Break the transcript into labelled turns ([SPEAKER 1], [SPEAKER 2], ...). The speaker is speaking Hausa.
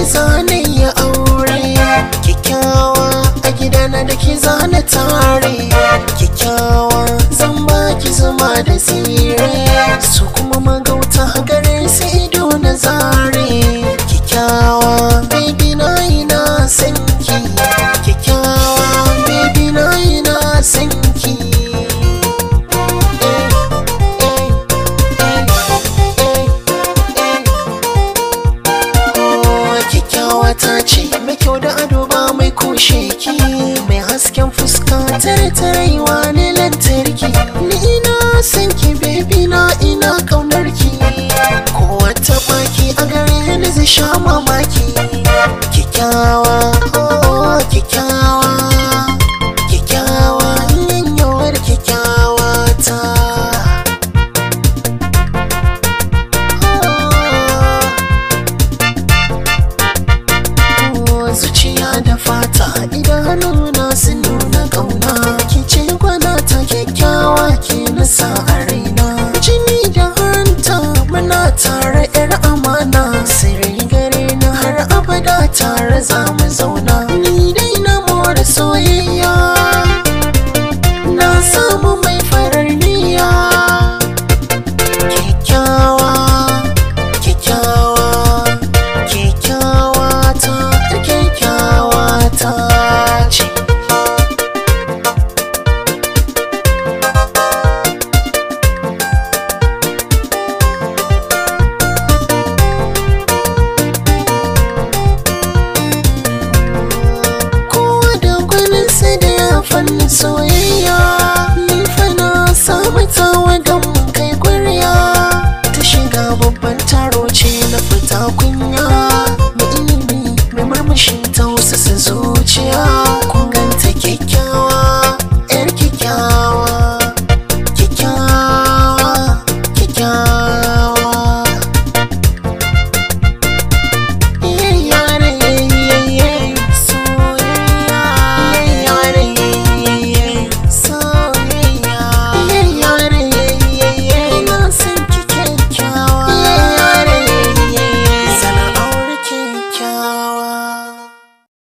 [SPEAKER 1] zane ya aure kyakkyawa a gidana da ki zana tare kyakkyawa zan baki zuma da tsire su kuma magauta gare su ido na zare kyakkyawa baby na ina sanki kyakkyawa baby na ina sanki Eh, eh, eh, eh, eh. kyakkyawa ta ce mai kyau da ado ba mai kushe ki mai hasken fuska tare tarewa ne lantarki ni ina son ki baby na ina kaunar ki kowa ta baki a gare ni zai sha mamaki kyakkyawa oh kyakkyawa kyakkyawa yanyawar kyakkyawa ta Oh, zuciya da fata idanuna sun nuna kauna ki ce gwana ta kyakkyawa ke nasa a raina jini da hanta muna tare yar amana sirri gare na har abada tare za mu zauna ni dai na more soyayya na samu mai farar niyya kyakkyawa kyakkyawa kyakkyawa ta kyakkyawa ta ce kowa da gwaninsa da ya fannin soyayya ni fa na samu tawa